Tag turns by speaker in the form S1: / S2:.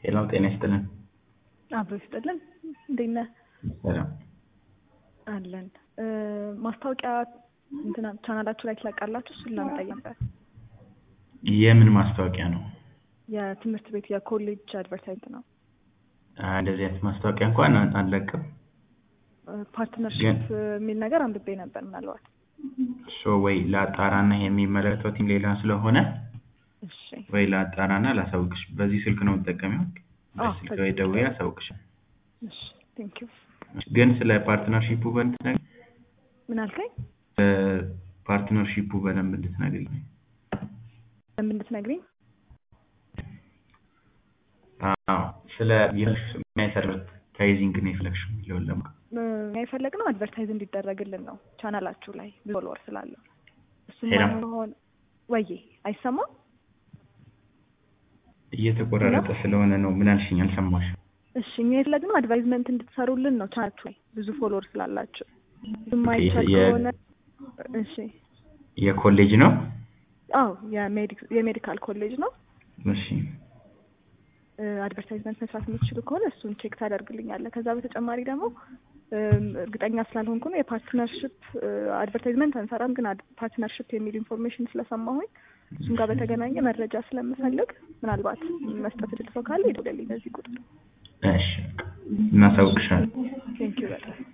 S1: ሄሎ ጤና ይስጥልን።
S2: አብሮ ይስጥልን። እንዴት ነህ?
S1: ሰላም።
S2: አለን። ማስታወቂያ እንትና ቻናላችሁ ላይ ትለቃላችሁ? እሱን ለመጠየቅ ነበር።
S1: የምን ማስታወቂያ ነው?
S2: የትምህርት ቤት የኮሌጅ አድቨርታይዝ ነው።
S1: አይ፣ እንደዚህ አይነት ማስታወቂያ እንኳን አን- አንለቅም።
S2: ፓርትነርሽፕ የሚል ነገር አንብቤ ነበር። ምናልባት
S1: ሶ ወይ ለአጣራና የሚመለከተው ቲም ሌላ ስለሆነ
S2: እሺ፣
S1: ወይ ለአጣራና ላሳውቅሽ። በዚህ ስልክ ነው የምጠቀሚው።
S2: አዎ፣
S1: በስልክ
S2: በዚህ
S1: ወይ
S2: ስልክ
S1: ደውዬ
S2: ነው።
S1: አሳውቅሽ።
S2: እሺ፣ ቴንክ ዩ።
S1: ግን ስለ ፓርትነርሺፑ በእንድትነግሪኝ
S2: ምን አልከኝ?
S1: ፓርትነርሺፑ በደንብ እንድትነግሪኝ።
S2: ለምን እንድትነግሪኝ?
S1: አዎ፣ ስለ አድቨርታይዚንግ ነው የፈለግሽው የሚለውን ለማወቅ
S2: እኛ የፈለግነው አድቨርታይዝ እንዲደረግልን ነው ቻናላችሁ ላይ ብዙ ፎሎወር ስላለው እሱም
S1: ሄሎ።
S2: ባይሆን ወዬ አይሰማም?
S1: እየተቆራረጠ ስለሆነ ነው። ምን አልሽኝ? አልሰማሽም።
S2: እሺ እኛ የፈለግነው አድቫይዝመንት እንድትሰሩልን ነው ቻናላችሁ ላይ ብዙ ፎሎወር ስላላችሁ ብዙም
S1: ኦኬ፣
S2: አይቻል
S1: የ-
S2: ከሆነ እሺ
S1: የኮሌጅ ነው?
S2: አዎ የሜዲክ- የሜዲካል ኮሌጅ ነው
S1: እሺ
S2: አድቨርታይዝመንት መስራት የምትችሉ ከሆነ እሱን ቼክ ታደርግልኛለህ ከዛ በተጨማሪ ደግሞ እም፣ እርግጠኛ ስላልሆንኩ ነው የፓርትነርሽፕ አድቨርታይዝመንት አንሰራም ግን ፓርትነርሽፕ የሚል ኢንፎርሜሽን ስለሰማሁኝ እሱም ጋር በተገናኘ መረጃ ስለምፈልግ ምናልባት መስጠት እድል ሰው ካለ ይደውልልኝ በዚህ ቁጥር
S1: እሺ፣ እናሳውቅሻለን።
S2: ቴንኪዩ በጣም